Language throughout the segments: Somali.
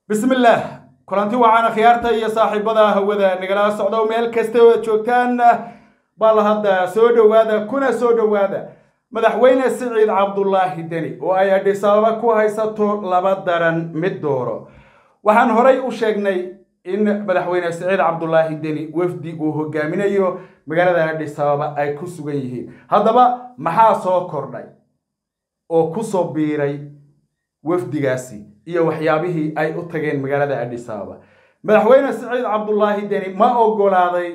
bismillaah kulanti wacaana khiyaarta iyo saaxiibada hawada nagala socdo meel kasta oo joogtaan bal hadda soo dhowaada kuna soo dhowaada madaxweyne siciid cabdulaahi deni oo ay adhis ababa ku haysato laba daran mid dooro waxaan horay u sheegnay in madaxweyne siciid cabdulaahi deni wafdi uu hogaaminayo magaalada adhis ababa ay ku sugan yihiin haddaba maxaa soo kordhay oo kusoo biiray wafdigaasi iyo waxyaabihii ay u tageen magaalada adhis ababa madaxweyne siciid cabdulaahi deni ma ogolaaday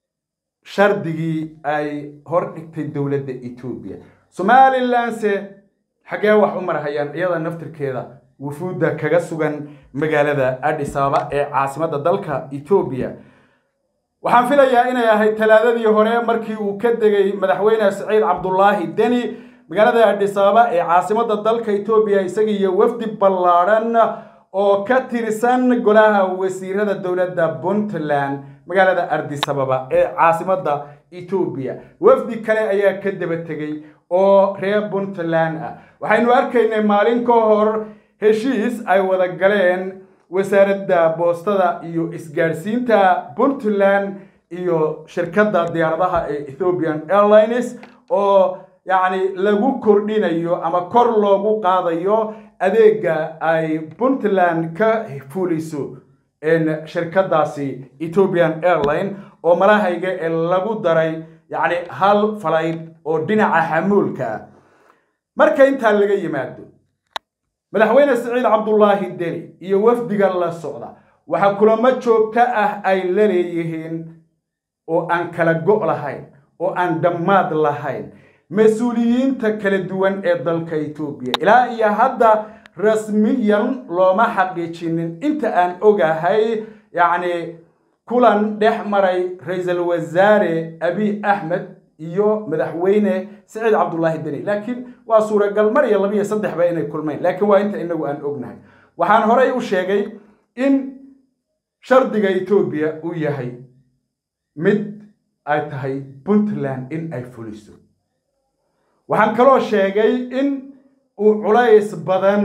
shardigii ay hor dhigtay dowladda etoobiya somalilanse xaggee wax u marhayaan iyada naftirkeeda wufuudda kaga sugan magaalada adhis ababa ee caasimadda dalka etoobiya waxaan filayaa inay ahayd talaadadii hore markii uu ka degay madaxweyne siciid cabdulaahi deni magaalada adhis ababa ee caasimadda dalka etoobiya isaga iyo wafdi ballaadhan oo ka tirsan golaha wasiirada dowladda puntland magaalada ardis ababa ee caasimadda etoobiya wafdi kale ayaa ka daba tegey oo reer puntland ah waxaynu arkaynay maalin ka hor heshiis ay wada galeen wasaaradda boostada iyo isgaadhsiinta puntland iyo shirkadda diyaaradaha ee ethiopian airlines oo yacni lagu kordhinayo ama kor loogu qaadayo adeega ay puntland ka fuliso shirkadaasi ethiopian airline oo malahayga ee lagu daray yacni hal falayd oo dhinaca xamuulka ah marka intaa laga yimaado madaxweyne siciid cabdulaahi deni iyo wafdiga la socda waxaa kulamo joogto ah ay la leeyihiin oo aan kala go' lahayn oo aan dhammaad lahayn mas-uuliyiinta kala duwan ee dalka etoobiya ilaa iyo hadda rasmiyan looma xaqiijinin inta aan ogahay yacni kulan dhex maray ra-iisul wasaare abiy axmed iyo madaxweyne siciid cabdulaahi deni laakiin waa suuragal mar iyo laba iyo saddexba inay kulmayn laakiin waa inta inagu aan ognahay waxaan horey u sheegay in shardiga etoobiya uu yahay mid ay tahay puntland in ay fuliso waxaan kaloo sheegay in uu culays badan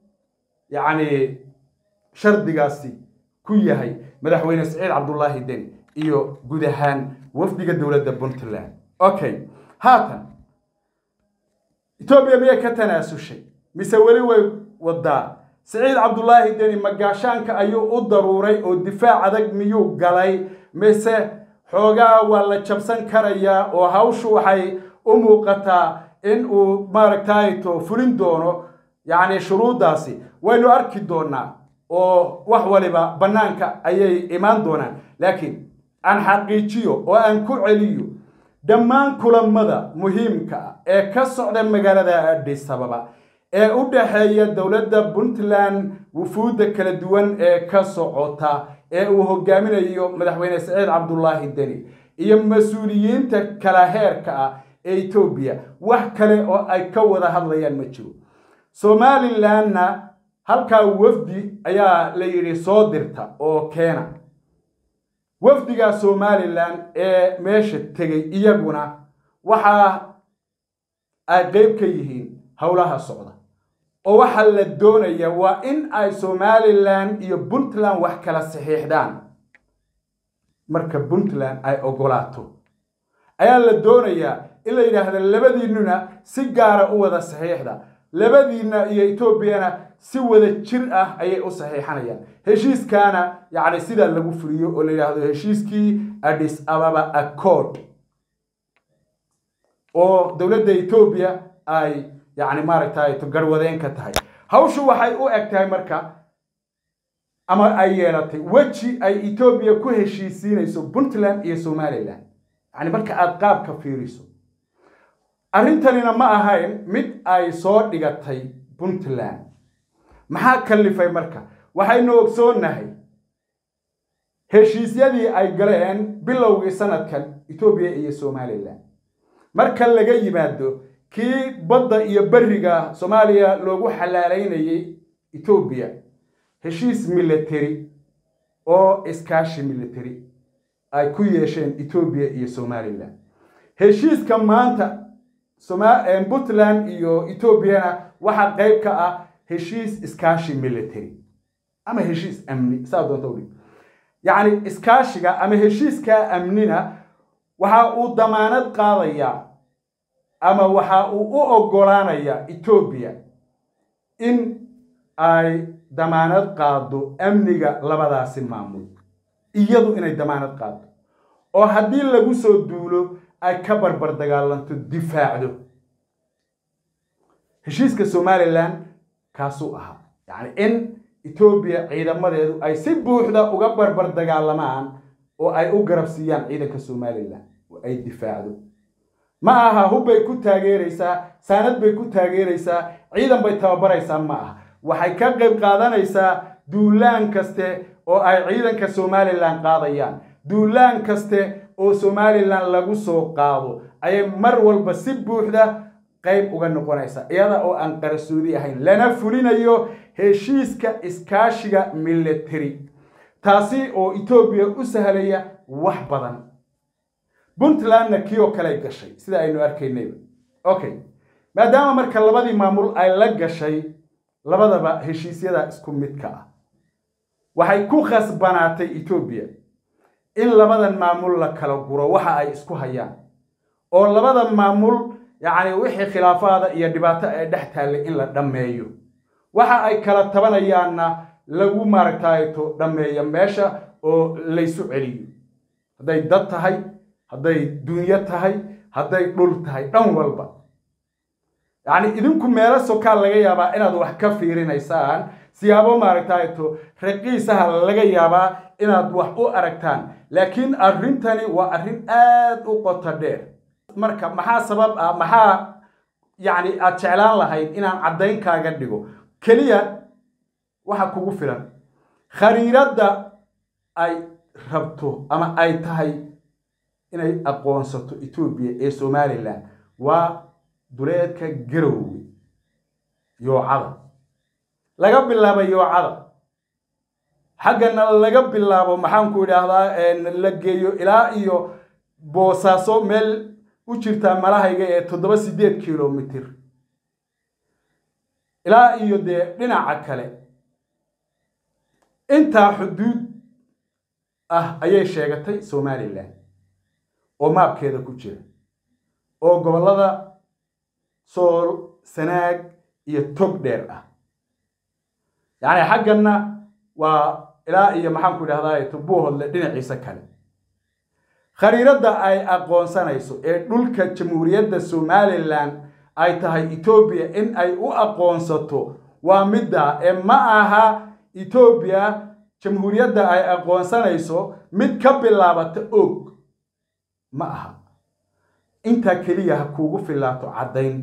yacni shardigaasi ku yahay madaxweyne siciid cabdulaahi deni iyo guud ahaan wafdiga dowladda puntland okay haatan etoobiya miyay ka tanaasushay mise weli way wadaa siciid cabdulaahi deni magaashaanka ayuu u daruuray oo difaac adag miyuu galay mise xoogaa waa la jabsan karayaa oo hawshu waxay u muuqataa in uu maaragtayto fulin doono yacni shuruuddaasi waynu arki doonaa oo wax waliba bannaanka ayay imaan doonaan laakiin aan xaqiijiyo oo aan ku celiyo dhammaan kulamada muhiimka ah ee ka socda magaalada adhis ababa ee u dhexeeya dowladda puntland wufuudda kala duwan ee ka socota ee uu hogaaminayo madaxweyne siciid cabdulaahi deni iyo mas-uuliyiinta kala heerka ah ee etoobiya wax kale oo ay ka wada hadlayaan ma jiro somalilandna halkaa wafdi ayaa la yidhi soo dirta oo keena wafdiga somalilan ee meesha tegay iyaguna waxa ay qeyb ka yihiin howlaha socda oo waxaa la doonaya waa in ay somalilan iyo puntland wax kala saxiixdaan marka puntland ay ogolaato ayaa la doonayaa in la yidhaahda labadiinnuna si gaara u wada saxiixda labadiinna iyo etoobiyana si wada jir ah ayay u saxiixanayaan heshiiskaana yacni sidaa lagu fuliyo oo la yidhaahdo heshiiskii adhis ababa accord oo dowladda etoobiya ay yacni maaragtay garwadeen ka tahay hawshu waxay u eg tahay marka ama ay yeelatay weji ay etoobiya ku heshiisiinayso puntland iyo somalilan yacni marka aada qaabka fiiriso arrintanina ma ahayn mid ay soo dhigatay puntland maxaa kallifay marka waxaynu ogsoonnahay heshiisyadii ay galeen bilowgii sanadkan etoobiya iyo somalilan marka laga yimaado kii badda iyo beriga soomaaliya loogu xalaalaynayay etoobiya heshiis military oo iskaashi military ay ku yeesheen etoobiya iyo somalilan heshiiska maanta puntland iyo etoobiyana waxaa qayb ka ah heshiis iskaashi military ama heshiis amni saa doonta udhig yacni iskaashiga ama heshiiskaa amnina waxa uu damaanad qaadayaa ama waxa uu u oggolaanayaa etoobiya in ay damaanad qaado amniga labadaasi maamul iyadu inay damaanad qaado oo haddii lagu soo duulo ay ka barbar dagaalanto difaacdo heshiiska somalilan kaasuu ahaa yacni in etoobiya ciidamadeedu ay si buuxda uga barbar dagaalamaan oo ay u garab siiyaan ciidanka somalilan oo ay difaacdo ma aha hubbay ku taageeraysaa saanad bay ku taageeraysaa ciidan bay tababaraysaa ma aha waxay ka qayb qaadanaysaa duulaan kaste oo ay ciidanka somalilan qaadayaan duulaan kaste oo somalilan lagu soo qaado ayay mar walba si buuxda qayb uga noqonaysaa iyada oo aan qarasoodi ahayn lana fulinayo heshiiska iskaashiga military taasi oo etoobiya u sahlaya wax badan puntlandna kii oo kale gashay sida aynu arkaynayba okay maadaama marka labadii maamul ay la gashay labadaba heshiisyada isku midka ah waxay ku khasbanaatay etoobiya in labadan maamul la kala guro waxa ay isku hayaan oo labada maamul yacni wixii khilaafaada iyo dhibaato ee dhex taallay in la dhammeeyo waxa ay kala tabanayaanna lagu maaragtayto dhammeeyo meesha oo laysu celiyo hadday dad tahay hadday dunyo tahay hadday dhul tahay dhan walba yacni idinku meelo sokaa laga yaabaa inaad wax ka fiirinaysaan siyaabo maaragtayto raqiisaha laga yaabaa inaad wax u aragtaan laakiin arrintani waa arrin aad u qoto dheer marka maxaa sabab ah maxaa yacni aad jeclaan lahayd inaan caddayn kaaga dhigo keliya waxa kugu filan khariiradda ay rabto ama ay tahay inay aqoonsato etoobiya ee somalilan waa duleedka garowge yoocada laga bilaabo yoocada xaggana laga bilaabo maxaanku idhaahdaa la geeyo ilaa iyo boosaaso meel u jirtaa malahayga ee toddoba sideed kilomitr ilaa iyo dee dhinaca kale intaa xuduud ah ayay sheegatay somalilan oo maabkeeda ku jira oo gobollada sool sanaag iyo tog dheer ah yacni xagganna waa ilaa iyo maxaanku idhahdaa tubuuhodle dhinaciisa kale khariiradda ay aqoonsanayso ee dhulka jamhuuriyadda somalilan ay tahay etoobiya in ay u aqoonsato waa middaa ee ma aha etoobiya jamhuuriyadda ay aqoonsanayso mid ka bilaabata og ma aha intaa keliya ha kuugu filaato caddayn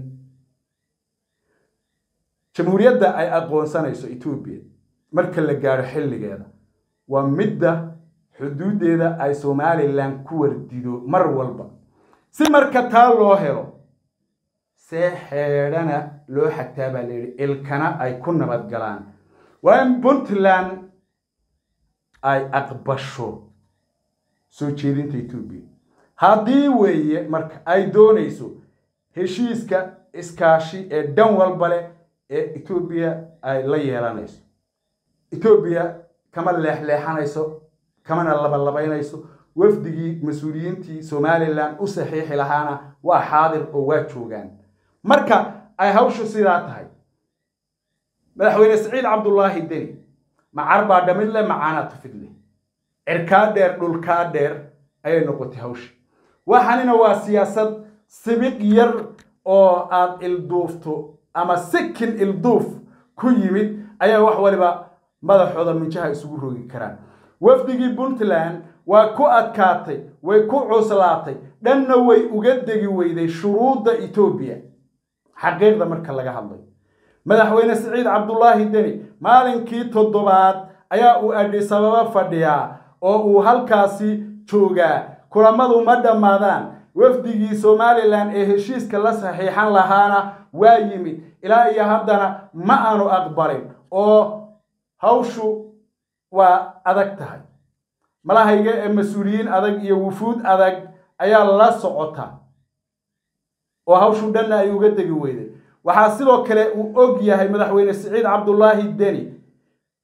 jamhuuriyadda ay aqoonsanayso etoobiya marka la gaadho xilligeeda waa midda xuduuddeeda ay somalilan ku wardido mar walba si marka taa loo helo see xeedhana loo xagtaa baa la yidhi ilkana ay ku nabad galaan waa in puntland ay aqbasho soo jeedinta etoobiya haddii weeye marka ay doonayso heshiiska iskaashi ee dhan walba leh ee etoobiya ay la yeelanayso etoobiya kama leexleexanayso kamana labalabaynayso wafdigii mas-uuliyiintii somalilan u saxiixi lahaana waa xaadir oo waa joogaan marka ay hawshu sidaa tahay madaxweyne siciid cabdullaahi deni macar baa dhamid leh macaanaa tufid leh cirkaa dheer dhulkaa dheer ayay noqotay hawsha waxanina waa siyaasad sibiq yar oo aad ilduufto ama sikin ilduuf ku yimid ayaa wax waliba madaxooda minjaha isugu rogi karaan wafdigii puntland waa ku adkaatay way ku cuslaatay dhanna way uga degi weyday shuruudda etoobiya xaqiiqda marka laga hadlay madaxweyne siciid cabdullaahi deni maalinkii toddobaad ayaa uu adhisababa fadhiyaa oo uu halkaasi joogaa kulamadu ma dhammaadaan wafdigii somalilan ee heshiiska la saxiixan lahaana waa yimid ilaa iyo haddana ma aanu aqbalin oo hawshu waa adag tahay malahayga ee mas-uuliyiin adag iyo wufuud adag ayaa la socota oo hawshu dhanna ay uga degi weyday waxaa sidoo kale uu og yahay madaxweyne siciid cabdullaahi deni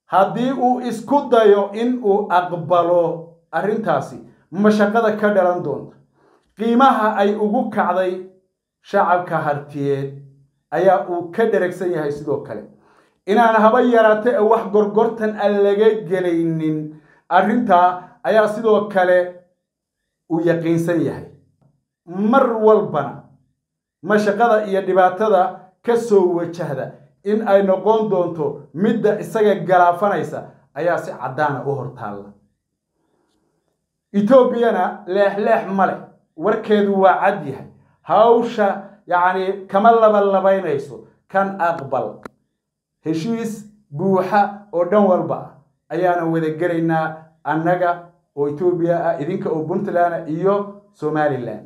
haddii uu isku dayo in uu aqbalo arrintaasi mashaqada ka dhalan doonta qiimaha ay ugu kacday shacabka hartiyeed ayaa uu ka dheragsan yahay sidoo kale inaan haba yaraate ee wax gorgortan aan laga gelaynin arrintaa ayaa sidoo kale uu yaqiinsan yahay mar walbana mashaqada iyo dhibaatada ka soo wajahda in ay noqon doonto midda isaga galaafanaysa ayaa si caddaana u hortaalla etoobiyana leexleex ma leh warkeedu waa cad yahay hawsha yacni kama labalabaynayso kan aqbal heshiis buuxa oo dhan walba ah ayaana wada gelaynaa annaga oo etoobiya ah idinka oo puntland iyo somalilan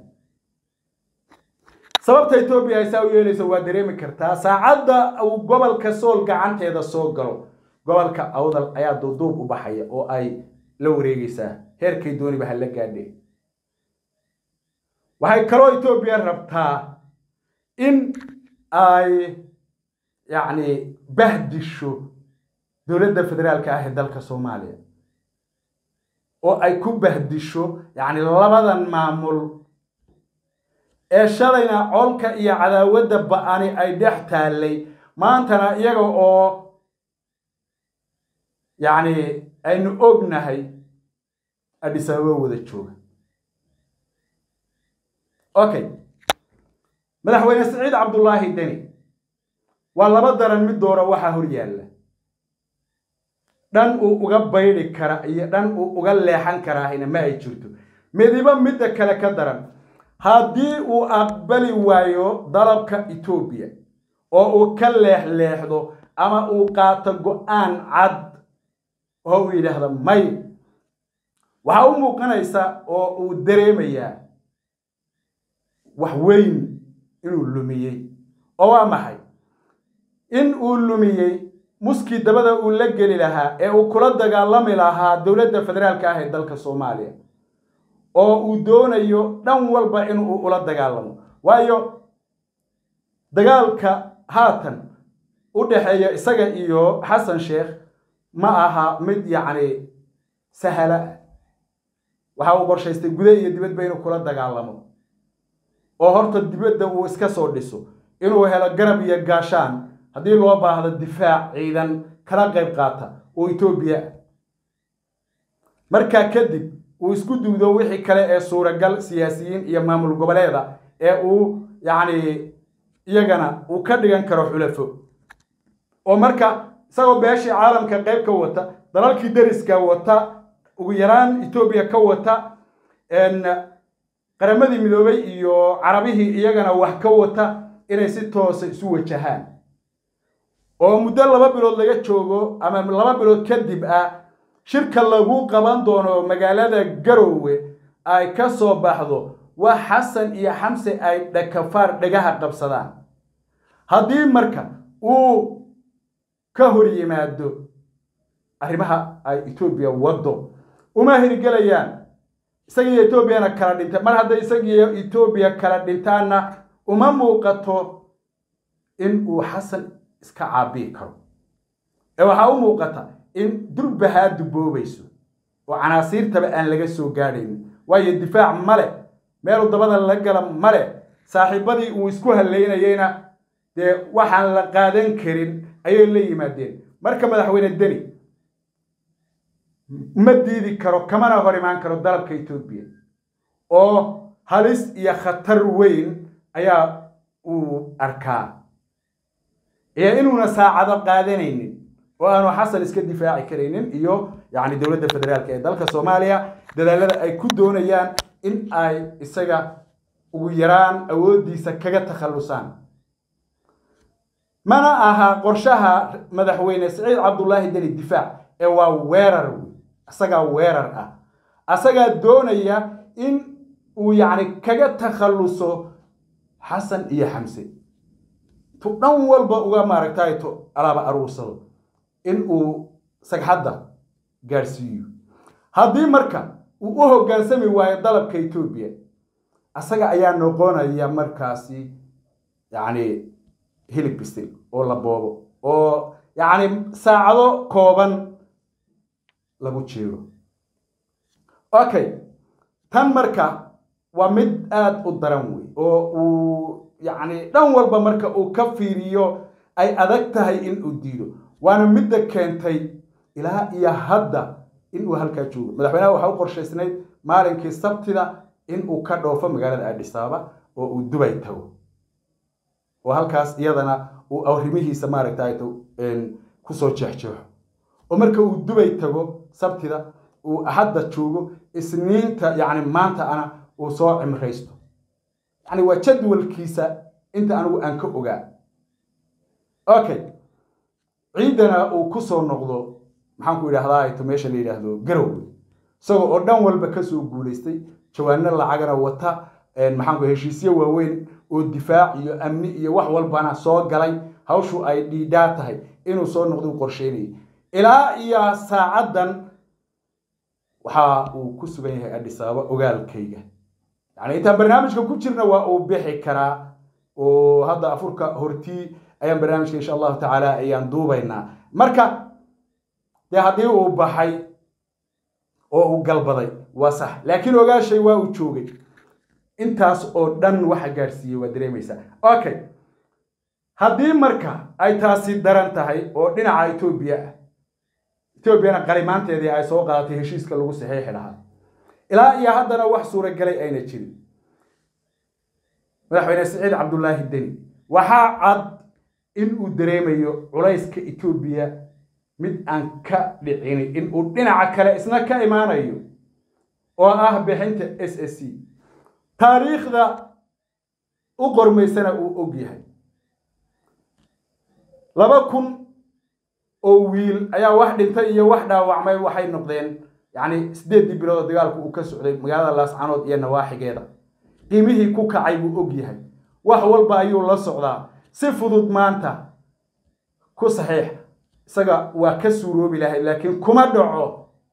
sababta etoobiya ay saa u yeelayso waa dareemi kartaa saacadda uu gobolka sool gacanteeda soo galo gobolka awdal ayaa duuduub u baxaya oo ay la wareegaysaa heerkay dooniba ha la gaadhe waxay kaloo etoobiya rabtaa in ay yacni bahdisho dowladda federaalka ah ee dalka soomaaliya oo ay ku bahdisho yacni labadan maamul ee shalayna colka iyo cadaawadda ba-ani ay dhex taallay maantana iyaga oo yacni aynu ognahay adhis ababa wada jooga okay madaxweyne siciid cabdullaahi deni waa laba daran mid doora waxaa hor yaalla dhan uu uga baydhi kara iyo dhan uu uga leexan karaahina ma ay jirto midiba midda kale ka daran haddii uu aqbali waayo dalabka etoobiya oo uu ka leexleexdo ama uu qaato go-aan cad oo uu yidhaahdo may waxaa u muuqanaysa oo uu dareemayaa wax weyn inuu lumiyey oo waa maxay in uu lumiyey muskii dabada uu la geli lahaa ee uu kula dagaalami lahaa dowladda federaalka ah ee dalka soomaaliya oo uu doonayo dhan walba inuu ula dagaalamo waayo dagaalka haatan u dhexeeya isaga iyo xasan sheekh ma aha mid yacni sahala ah waxa uu qorshaystay gude iyo dibadba inuu kula dagaalamo oo horta dibadda uu iska soo dhiso inuu helo garab iyo gaashaan haddii loo baahdo difaac ciidan kala qayb qaata oo etoobiya ah markaa kadib uu isku duudo wixii kale ee suuragal siyaasiyiin iyo maamul goboleeda ee uu yacni iyagana uu ka dhigan karo xulafo oo marka isagoo beeshii caalamka qayb ka wata dalalkii dariska wata ugu yaraan etoobiya ka wata qaramadii midoobay iyo carabihii iyagana wax ka wata inay si toosa isu wajahaan oo muddo laba bilood laga joogo ama laba bilood kadib ah shirka lagu qaban doono magaalada garowe ay ka soo baxdo waa xasan iyo xamse ay dhakafaar dhagaha qabsadaan haddii marka uu ka hor yimaado arrimaha ay etoobiya waddo uma hirgelayaan isagiiyo etoobiyana kala dhintay mar hadday isagiiyo etoobiya kala dhintaanna uma muuqato in uu xasan iska caabii karo ee waxaa u muuqata in durbahaa duboobayso oo canaasiirtaba aan laga soo gaadhaynin waayo difaac male meelu dabada la gala male saaxiibadii uu isku haleynayeyna dee waxaan la qaadan karin ayay la yimaadeen marka madaxweyne deni ma diidi karo kamana hor imaan karo dalabka etoobiya oo halis iyo khatar weyn ayaa uu arkaa iyo inuuna saacado qaadanaynin oo aanu xasan iska difaaci karaynin iyo yacni dowladda federaalka ee dalka soomaaliya dadaalada ay ku doonayaan in ay isaga ugu yaraan awooddiisa kaga takhallusaan mana aha qorshaha madaxweyne siciid cabdullaahi deni difaac ee waa weerar wey asagaa weerar ah asagaa doonaya in uu yacni kaga takhalluso xasan iyo xamse tu dhan walba uga maaragtay to alaaba aruursado in uu sagxadda gaadhsiiyo haddii marka uu u hoggaansami waayo dalabka etoobiya asaga ayaa noqonaya markaasi yacni hilib bisil oo la boobo oo yacni saacado kooban lagu jiiro okay tan marka waa mid aada u daran wey oo uu yacni dhan walba marka uu ka fiiriyo ay adag tahay in uu diido waana midda keentay ilaa iyo hadda in uu halkaa joogo madaxweynaha waxaa u qorshaysnayd maalinkii sabtida in uu ka dhoofo magaalada adhisaaba oo uu dubay tago oo halkaas iyadana uu arrimihiisa maaragtay kusoo jeexjeexo oo marka uu dubay tago sabtida uu hadda joogo isniinta yacni maanta ana uu soo cimraysto yacni waa jadwalkiisa inta anigu aan ka ogaa okay ciidana uu kusoo noqdo maxaan ku idhahdaa to meesha la yidhaahdo garowe isagoo oo dhan walba kasoo guulaystay jawaano lacagana wata maxaan ku heshiisyo waaweyn oo difaac iyo amni iyo wax walbana soo galay hawshu ay dhiidhaa tahay inuu soo noqdo u qorsheynayay ilaa iyo saacaddan waxa uu ku sugan yahay adhisaaba ogaalkayga yacni intaan barnaamijka ku jirna waa uu bixi karaa oo hadda afurka hortii ayaan barnaamijka insha allahu tacaala ayaan duubaynaa marka dee haddii uu baxay oo uu galbaday waa sax laakiin ogaashay waa uu joogay intaas oo dhan waxa gaadhsiiyey waa dareemaysaa okay haddii marka ay taasi daran tahay oo dhinaca etoobiya ah etoobiyana qalimaanteedii ay soo qaadatay heshiiska lagu saxiixi lahaa ilaa iyo haddana wax suuragalay ayna jirin madaxweyne siciid cabdullaahi deni waxaa cad in uu dareemayo culayska etoobiya mid aan ka dhicini in uu dhinaca kale isna ka imaanayo oo ah bixinta s s c taariikhda u qormaysana uu og yahay laba kun oo wiil ayaa wax dhintay iyo wax dhaawacmay waxay noqdeen yacni siddeeddii bilood oo dagaalku uu ka socday magaalada laascanood iyo nawaaxigeeda qiimihii ku kacay buu og yahay wax walba ayuu la socdaa si fudud maanta ku saxiix isaga waa ka suuroobi lahay laakiin kuma dhaco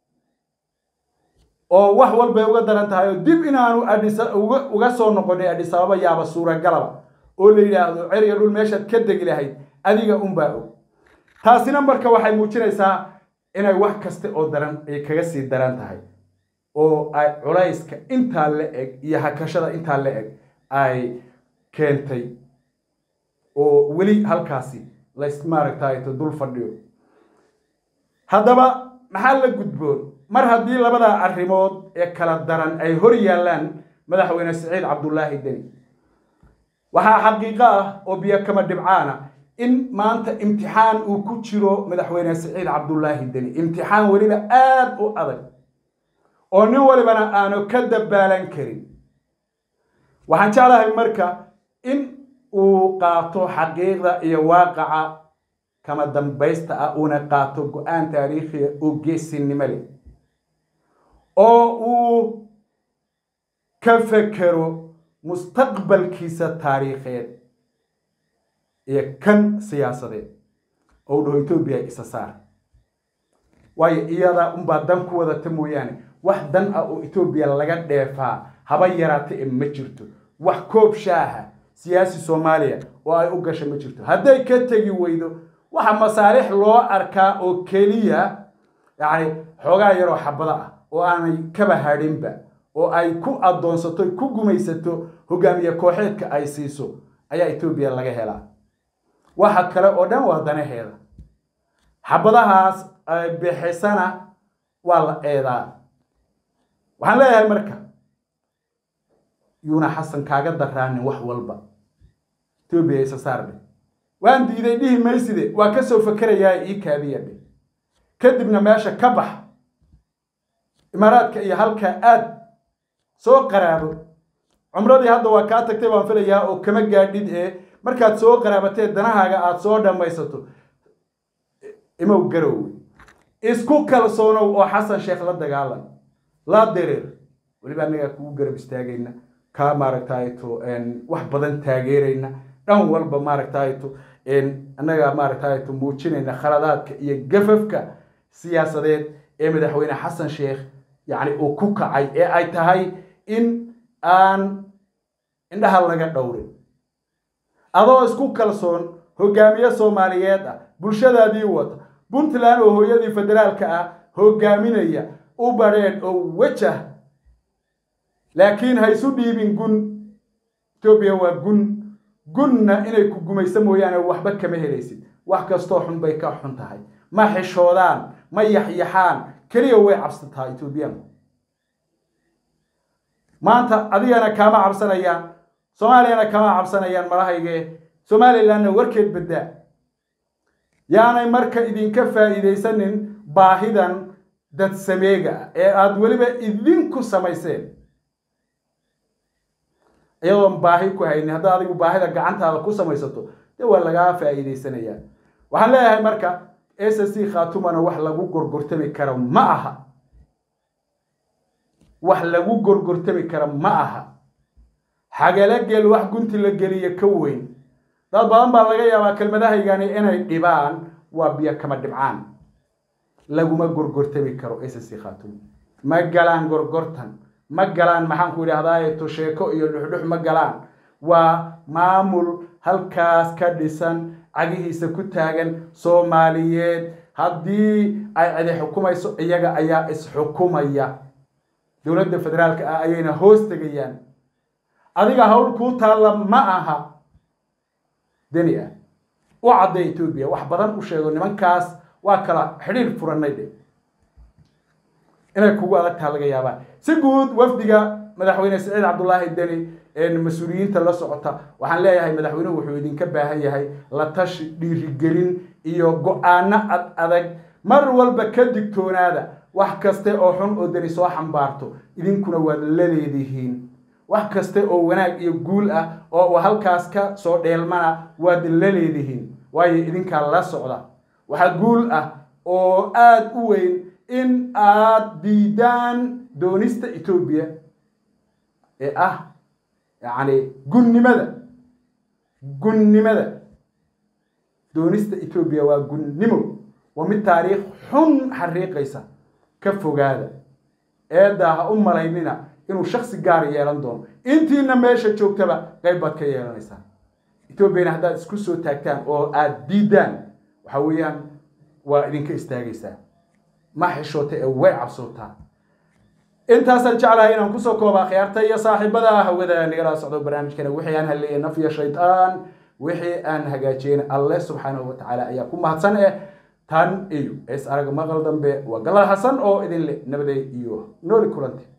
oo wax walbay uga daran tahay oo dib inaanu adhisa uga uga soo noqonay adhisababa yaaba suuragalaba oo la yidhaahdo ceriga dhul meeshaad ka degi lahayd adiga unbaa og taasina marka waxay muujinaysaa inay wax kasta oo daran ay kaga sii daran tahay oo ay culayska intaa la eg iyo hakashada intaa la eg ay keentay oo weli halkaasi lays maaragtayto dul fadhiyo haddaba maxaa la gudboon mar haddii labadaa arrimood ee kala daran ay hor yaallaan madaxweyne siciid cabdullaahi deni waxaa xaqiiqo ah oo biyo kama dhibcaana in maanta imtixaan uu ku jiro madaxweyne siciid cabdullaahi deni imtixaan weliba aada u adag oo nin walibana aanu ka dabaalan karin waxaan jeclahay marka in uu qaato xaqiiqda iyo waaqaca kama dambaysta ah uuna qaato go-aan taariikhiya oo geesinimo leh oo uu ka fekero mustaqbalkiisa taariikheed iyo kan siyaasadeed oo u dhaho etoobiya isa saar waayo iyada unbaa dan ku wadata mooyaane wax dan ah oo etoobiya laga dheefaa haba yaraata e ma jirto wax koob shaaha siyaasi soomaaliya oo ay u gasha ma jirto hadday ka tegi weydo waxa masaalix loo arkaa oo keliya yacni xoogaa yaroo xabado ah oo aanay kaba hadhinba oo ay ku addoonsato ku gumaysato hogaamiye kooxeedka ay siiso ayaa etoobiya laga helaa waxa kale oo dhan waa danaheeda xabadahaas ay bixisana waa la eedaa waxaan leeyahay marka yuuna xasan kaaga daraanin wax walba etoobiya isa saardhe waan diiday dhihi mayside waa ka soo fakerayaa ii kaadiya dhe kadibna meesha ka bax imaaraadka iyo halkaa aad soo qaraabo cumradii hadda waa kaa tagtay baan filayaa oo kama gaadhid ee markaad soo qaraabatee danahaaga aada soo dhammaysato imow garowe isku kalsoonow oo xasan sheekh la dagaalan la dereer weliba annagaa kugu garab istaagayna kaa maaragtayto wax badan taageerayna dhan walba maaragtayto annagaa maaragtayto muujinayna khaladaadka iyo gafafka siyaasadeed ee madaxweyne xasan sheekh yacni uu ku kacay ee ay tahay in aan indhaha laga dhowrin adoo isku kalsoon hogaamiye soomaaliyeed ah bulshadaadii wata puntland oo hooyadii federaalka ah hogaaminaya u badheedh oo wejah laakiin ha isu dhiibin gun etoobiya waa gun gunna inay ku gumayso mooyaane waxba kama helaysid wax kastoo xun bay ka xun tahay ma xishoodaan ma yaxyaxaan keliya way cabsataa etoobiyaanku maanta adigana kaama cabsanayaan soomaaliyana kama cabsanayaan malahayge somalilandna warkeed baddaa yaanay marka idinka faa'iidaysanin baahidan dad sameega ah ee aada weliba idinku samayseen iyadoon baahi ku haynin haddaad adigu baahida gacantaada ku samaysato dee waa lagaa faa'iidaysanayaa waxaan leeyahay marka s c khatumana wax lagu gorgortami karo ma aha wax lagu gorgortami kara ma aha xagala gel wax gunti la geliya ka weyn dad badan baa laga yaabaa kelmadahaygani inay dhibaan waa biyo kama dhibcaan laguma gorgortami karo s c khatum ma galaan gorgortan ma galaan maxaan ku idhaahdaa tosheeko iyo dhuxdhux ma galaan waa maamul halkaas ka dhisan cagihiisa ku taagan soomaaliyeed haddii ay cidi xukumayso iyaga ayaa isxukumaya dowladda federaalka ah ayayna hoos tegayaan adiga hawl kuu taalla ma aha deni ah u cadday etoobiya wax badan u sheego nimankaas waa kala xidhiir furannay dhe inay kugu adag taha laga yaabaa si guud wafdiga madaxweyne siciid cabdullaahi deni mas-uuliyiinta la socota waxaan leeyahay madaxweynuhu wuxuu idinka baahan yahay la tashi dhiirigelin iyo go-aano ad adag mar walba ka digtoonaada wax kaste oo xun oo deni soo xambaarto idinkuna waad la leedihiin wax kaste oo wanaag iyo guul ah oo halkaas ka soo dheelmana waad la leedihiin waayo idinkaa la socda waxaa guul ah oo aada u weyn in aad diidaan doonista etoobiya ee ah yacni gunnimada gunnimada doonista etoobiya waa gunnimo waa mid taariikh xun xariiqaysa ka fogaada eeddaa ha u malaynina inuu shaksi gaar yeelan doono intiina meesha joogtaba qayb baad ka yeelanaysaa etoobiyana haddaad isku soo taagtaan oo aada diidaan waxa weeyaan waa idinka istaagaysaa ma xishoota ee way cabsootaa intaasaan jeclahay inaan kusoo koobaa khiyaarta iyo saaxiibada hawada nagala socdo barnaamijkana wixii aan halleeyay naf iyo shaytaan wixii aan hagaajiyeen alle subxaanahu watacaala ayaa ku mahadsan eh tan iyo is arag maqal dambe waa galal xasan oo idin leh nabaday iyo nooli kulanti